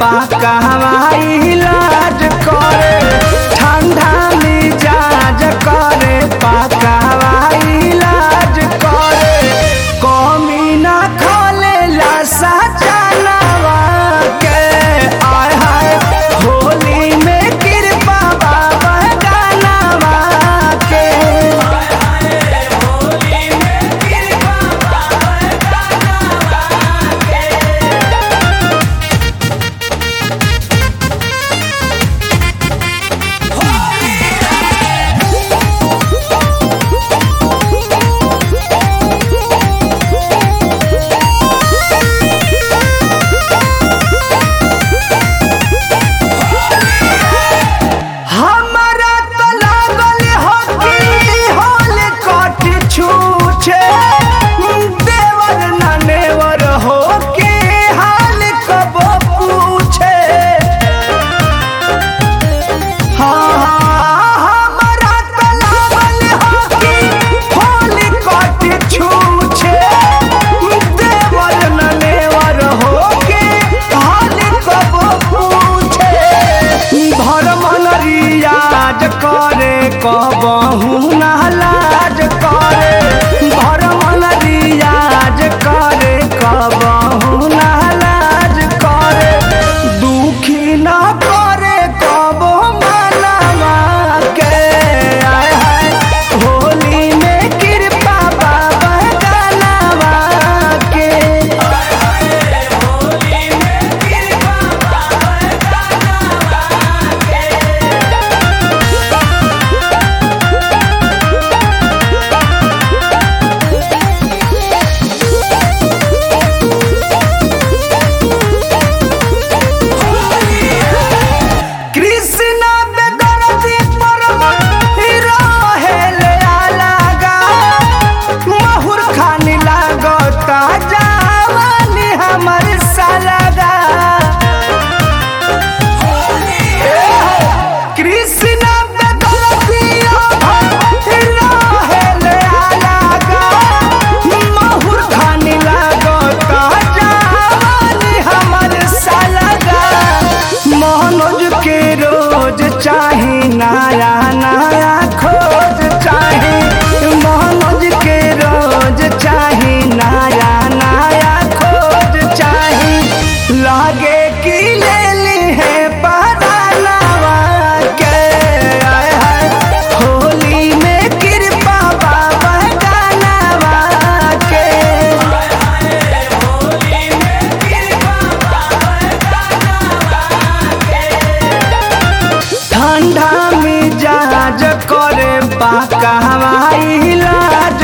पाका हवाई इलाज करे ठंडा मिजाज करे पाका हवाई इलाज करे कमी ना खोले ला सजनवा के आय हाय होली में कृपा बाबा गानवा के हमरा त लागल हो कि होल कट छूछे देवर न नेवर हो के हाल कब पूछे हाँ, हमरा त लागल हो कि होल कट छूछे देवर न नेवर हो के हाल कब पूछे धर्म रियाज करे कबहू नालाज करे धर्म रियाज करे कबहू नालाज करे दुखी न करे कबो मनवा के आय हाय होली में कृपा बाबा गानवा के कृष्ण बेदरती परम रहेले अलगा महुर खानी लागता जावानी हमर सलगा कृष्ण बेदरती रहेले अलगा महुर खानी लागता जावानी हमर सलगा मनोज के रोज चाही नया नया खोज चाही मनोज के रोज चाही नया नया खोज चाही लागे कि ले ली है परानवा के आय हाय होली में कृपा बाबा गानवा के ठंडा मिजाज करे पाका हवाई इलाज